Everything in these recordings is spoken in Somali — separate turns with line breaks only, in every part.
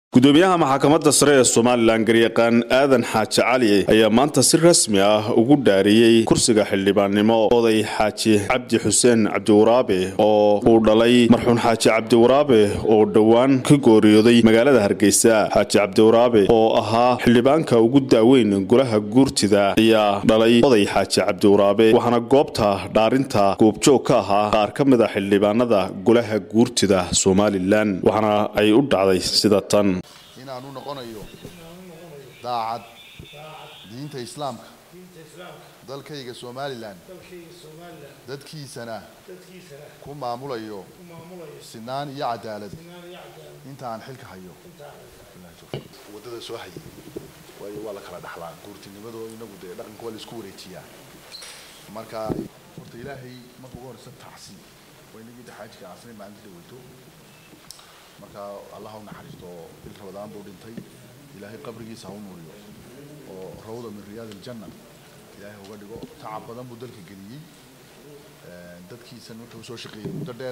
gudoomiyaha maxkamadda sare ee somalilan garyaqaan aadan xaaji cali ayaa maanta si rasmi ah ugu dhaariyey kursiga xildhibaannimo oday xaaji cabdi xuseen cabdiwaraabe oo uu dhalay marxuun xaaji cabdiwaraabe oo dhowaan ka gooriyooday magaalada hargeysa xaaji cabdiwaraabe oo ahaa xildhibaanka ugu daaweyn golaha guurtida ayaa dhalay oday xaaji cabdiwaraabe waxaana goobta dhaarinta goobjoog ka ahaa qaar ka mid a xildhibaanada golaha guurtida somalilan waxaana ay u dhacday sida tan
inaan u noqonayo daacad diinta islaamka dalkayga somalilan dadkiisana ku maamulayo sinaan iyo cadaalad inta aan xilka hayo wadada soo hayay waayo waa la kala dhaxlaa guurtinimado inagu dee dhaqanka waa la isku wareejiyaa marka horta ilaahay marka ugu horeysa tacsi waa inagii daxaajka asnay maalinta dhaweyto marka allah ha u naxariisto bil rabadaan buu dhintay ilaahay qabrigiisa ha u nuuriyo oo rawda min riyaad aljanna ilaahay uga dhigo tacab badan buu dalka geliyey dadkiisana wuxuu soo shaqeeyey muddo dheer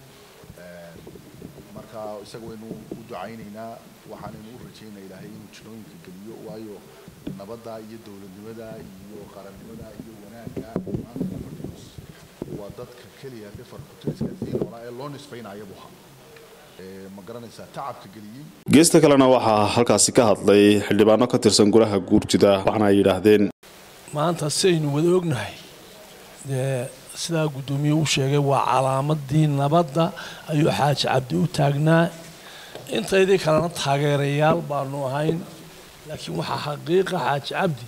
marka isaga waynu u ducaynaynaa waxaanaynu u rajaynaa ilaahay inuu jinooyinka geliyo waayo nabadda iyo dowladnimada iyo qarannimada iyo wanaagga maanta fadhios waa dadka keliya defarkutiriska diinora ee loo nisbaynayo buha ma garanaysaa tacabka geliyey
geesta kalena waxaa halkaasi ka hadlay xildhibaano ka tirsan golaha guurtida waxaana ay yidhaahdeen
maanta sidaynu wada ognahay dee sidaa guddoomiye u sheegay waa calaamadii nabadda ayuu xaaji cabdi u taagnaa intaydii kalena taageerayaal baanu ahayn laakiin waxaa xaqiiqa xaaji cabdi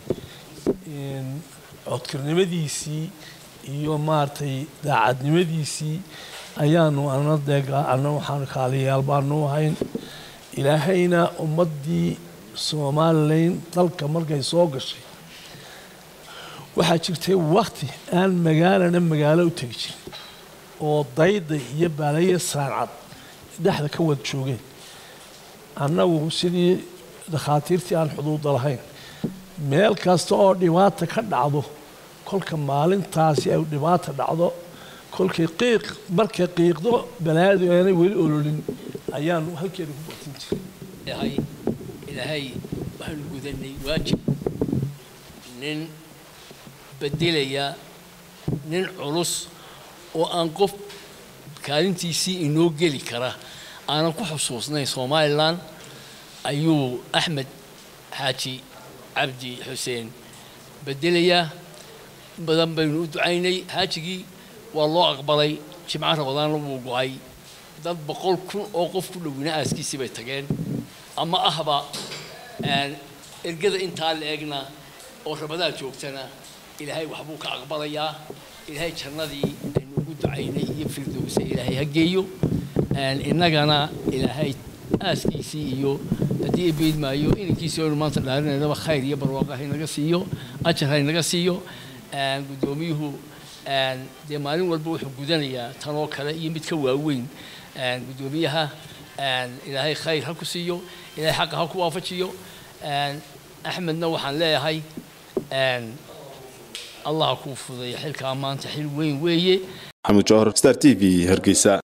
codkarnimadiisii iyo maaragtay daacadnimadiisii ayaanu ana deega ana waxaanu kaaliyayaal baanu ahayn ilaahayna ummaddii somalilan dalka markay soo gashay waxaa jirtay wakti aan magaalana magaalo u tegi jirin oo dayda iyo baalaye saancad dhexda ka wada joogeen annagu sidii dakhaatiirtii aan xuduuda lahayn meel kasta oo dhibaata ka dhacdo kolka maalintaasi ay dhibaata dhacdo kolkay qiiq markay qiiqdo balaadu aanay weli ololin ayaanu halkeeda ku batin jiray
ilaahay waxaanu gudanay waajib nin bedelaya nin culus oo aan qof kaalintiisii inoo geli kara aanan ku xusuusnayn somalilan ayuu axmed xaaji cabdi xuseen bedelayaa badan baynu u ducaynay xaajigii waa loo aqbalay jimco rabadaanna wuu go-ay dad boqol kun oo qof ku dhowina aaskiisii bay tageen ama ahba ergada intaa la egna oo rabadaan joogtana ilaahay waxbuu ka aqbalayaa ilaahay jannadii aynu ugu ducaynay iyo firdowsa ilaahay ha geeyo innagana ilaahay aaskiisii iyo haddii beyd maayo inankiisii aynu maanta dhaarinaynaba khayr iyo barwaaqo haynaga siiyo ajar haynaga siiyo guddoomiyuhu dee maalin walba wuxuu gudanayaa tan oo kale iyo mid ka waaweyn guddoomiyaha ilaahay khayr ha ku siiyo ilaahay xaqa ha ku waafajiyo axmedna waxaan leeyahay allah ha kuu fudeeya xilkaa maanta xil weyn weeye
maxamed jawhar star t v hargeysa